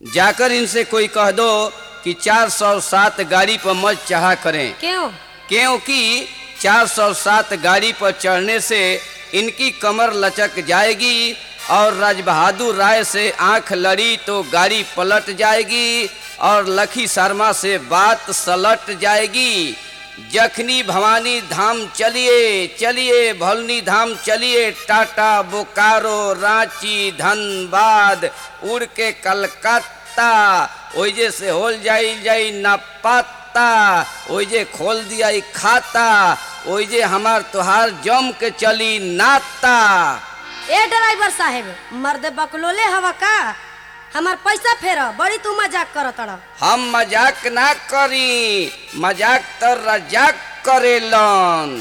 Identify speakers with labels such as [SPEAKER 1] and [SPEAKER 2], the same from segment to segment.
[SPEAKER 1] जाकर इनसे कोई कह दो कि 407 गाड़ी पर मत चढ़ा करें
[SPEAKER 2] क्यों
[SPEAKER 1] क्योंकि 407 गाड़ी पर चढ़ने से इनकी कमर लचक जाएगी और राज बहादुर राय से आंख लड़ी तो गाड़ी पलट जाएगी और लखी शर्मा से बात सलट जाएगी जखनी भवानी धाम चलिए चलिए भलनी धाम चलिए टाटा बोकारो रांची धनबाद उड़ के कलकत्ता ओइजे से होल जाई जाई ना पाता ओइजे खोल दिया ई खाता ओइजे हमार तोहार जम के चली नाता
[SPEAKER 2] ए ड्राइवर साहेब मर्द बकलोले हवा का हमार पैसा फेर बड़ी तू मजाक करत तड़
[SPEAKER 1] हम मजाक ना करी मजाक तो रजाक करेलन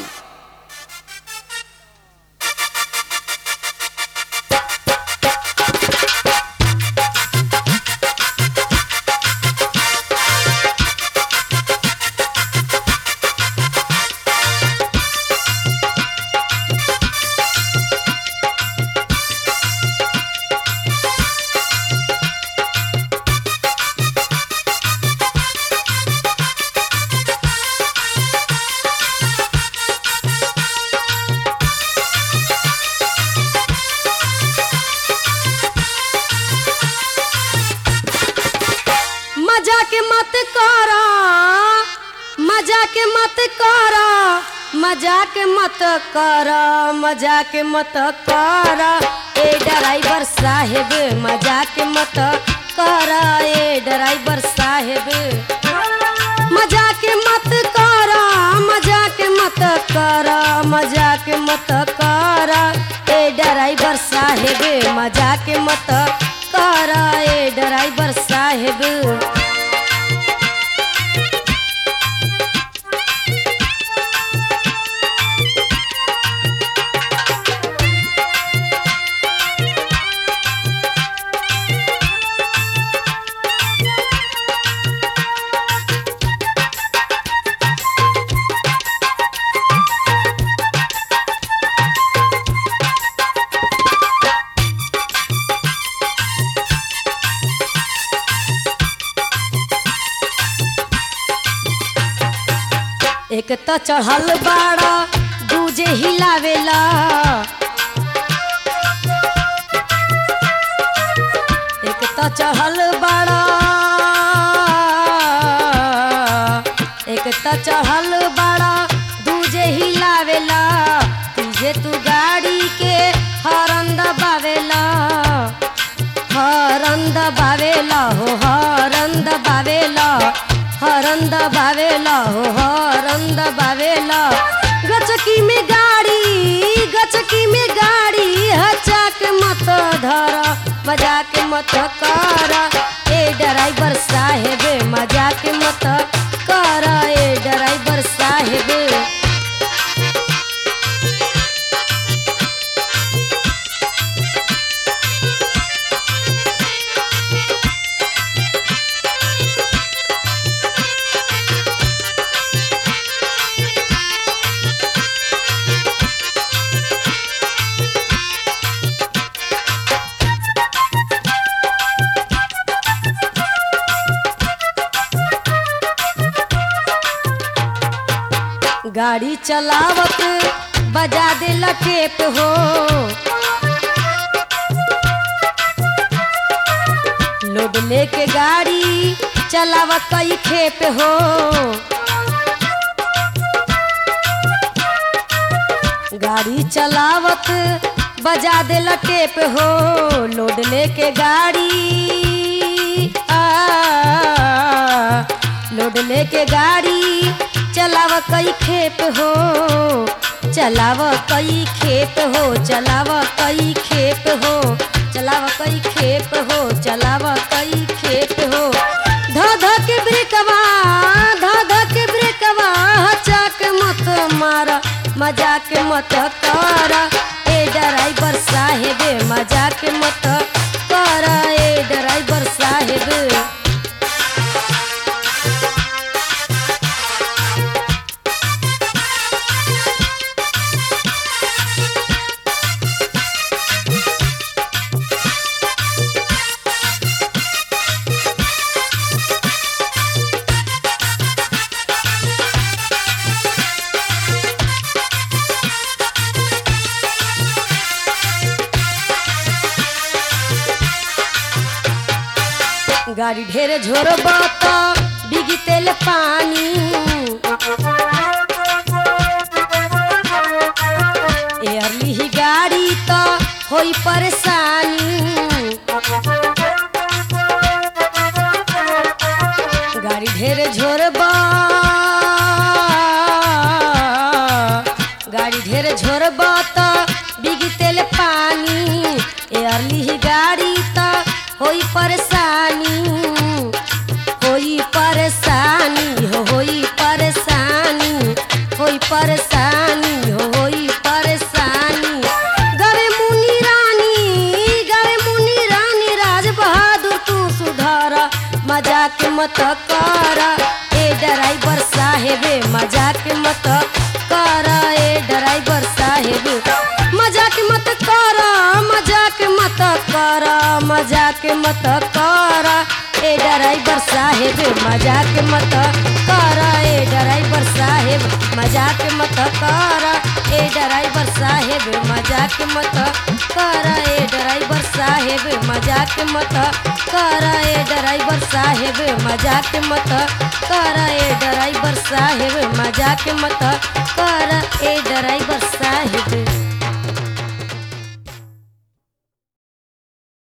[SPEAKER 2] मजाक मत करा मजाक मत करा मजाक मत करा मजाक मत करा ए ड्राइवर साहेब मजाक मत करा ए ड्राइवर साहेब मजाक मत करा मजाक मत करा मजाक मत करा ए ड्राइवर साहेब मजाक मत करा ए ड्राइवर साहेब एक त चढ़ल बाड़ा दूजे हिलावेला एक त चढ़ल बाड़ा एक त चढ़ल बाड़ा दूजे हिलावेला तुझे तू गाड़ी के हरन दबावेला हरन दबावेला हो हरन दबावेला हरन दबावेला हो हरन दबावेला गचकी में गाड़ी गचकी में गाड़ी हचाक मत धर मजाक मत कर ए ड्राइवर साहेब मजाक मत कर ए ड्राइवर साहेब गाड़ी चलावत बजा दे लटेप हो लोड लेके गाड़ी चलावत कई खेप हो गाड़ी चलावत बजा दे लटेप हो लोड लेके गाड़ी आ, लोड लेके गाड़ी चलाव कई खेप हो चलाव कई खेप हो चलाव कई खेप हो चलाव कई खेप हो चलाव कई खेप हो ध ध के ब्रेकवा ध ध के ब्रेकवा हचाक मत मारा मजाक मत कर ए ड्राइवर साहेब मजाक मत कर ए ड्राइवर साहेब गाड़ी ढेर झोरब त बिगी तेल पानी एयरली ही गाड़ी त होई परेशानी गाड़ी ढेर झोरबा गाड़ी ढेर झोरबा त बिगी तेल पानी एयरली ही गाड़ी त होई परेशानी होई परेशानी हो होई परेशानी होई परेशानी हो होई परेशानी गरे मुनि रानी गरे मुनि रानी राज बहादुर तू सुधार मजाक मत कर ए ड्राइवर साहेब मजाक मत कर ए ड्राइवर साहेब मजाक मत कर मजाक मत कर मजाक मत कर ए ड्राइवर साहेब मजाक मत कर ए ड्राइवर साहेब मजाक मत कर ए ड्राइवर साहेब मजाक मत कर ए ड्राइवर साहेब मजाक मत कर ए ड्राइवर साहेब मजाक मत कर ए ड्राइवर साहेब मजाक मत कर ए ड्राइवर साहेब